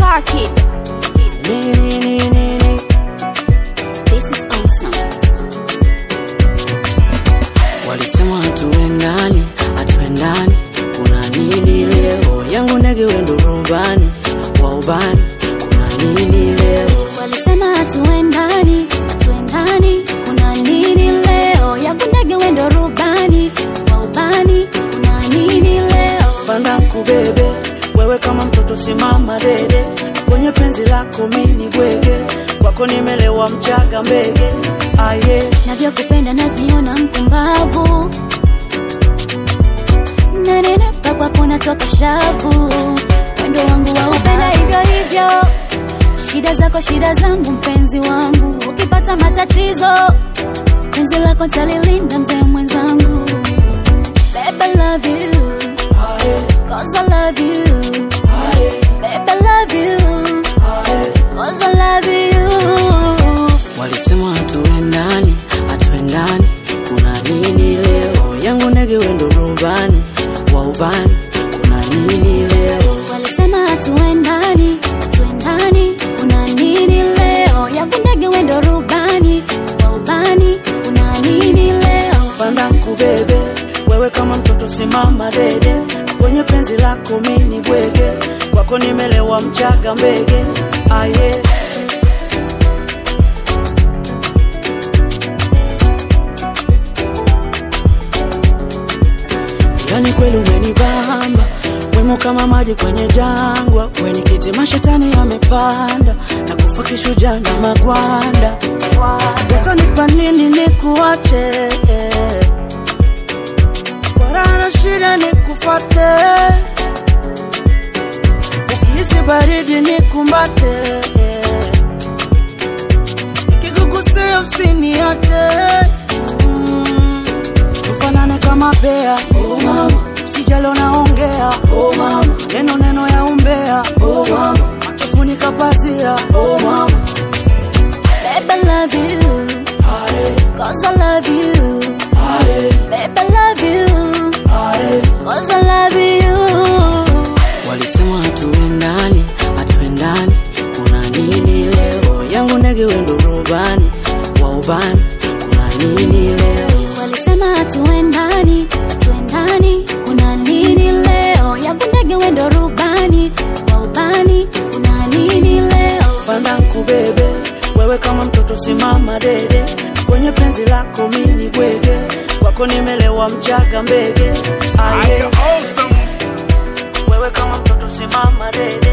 Sparky. Nini, nini, nini. This is awesome. Walisema hatuendani, hatuendani, kuna nini leo? Yangu ndege wendo rubani, wa ubani, kuna nini leo? Walisema hatuendani, hatuendani, kuna nini leo? Yangu ndege wendo rubani, wa ubani, kuna nini leo? Panda kubebe, wewe kama mtoto simama dede, kwenye penzi lako mini bwege, kwako nimelewa mchaga mbege, aye Navyokupenda najiona mpumbavu, nanenepa kwako natoka shavu, wendo wangu wa upenda hivyo hivyo, shida zako shida zangu, mpenzi wangu, ukipata matatizo penzi lako talilinda, mzee mwenzangu. Babe, I love you, aye, cause I love you. aye, Babe, I love you, aye. cause I love you. Walisema hatuendani, hatuendani, kuna nini leo? Yangu ndege wendo rubani, wa ubani, kuna nini leo? Walisema hatuendani, hatuendani, kuna nini leo? Yangu ndege wendo rubani, wa ubani, kuna nini leo? Panda kubebe, wewe kama mtoto simama dede, kwenye penzi lako mini bwege, kwako nimelewa mchaga mbege, aye Yani kweli umenibamba wemo kama maji kwenye jangwa, weni kiti mashetani yamepanda na kufa kishujaa na magwanda. Watanipa nini nikuache? Kwa raha na shida nikufate, ukihisi baridi nikumbate, nikikugusia usiniache mm. Tufanane kama bea oh mama, sijalo naongea oh mama, neno neno ya umbea oh mama, machofunika pazia oh mama, Babe, I love you, aye cause I love you. aye Babe, I love you, aye. cause I love you. Walisema hatuendani, hatuendani, kuna nini leo? Yangu ndege wendo rubani, wa ubani, kuna nini leo? Walisema hatuendani, hatuendani, kuna nini leo? Yangu ndege wendo rubani, wa ubani, kuna nini leo? Panda nkubebe, wewe kama mtoto simama dede, kwenye penzi lako mini bwege, kwako nimelewa mchaga mbege, aye Awesome. wewe kama mtoto simama dede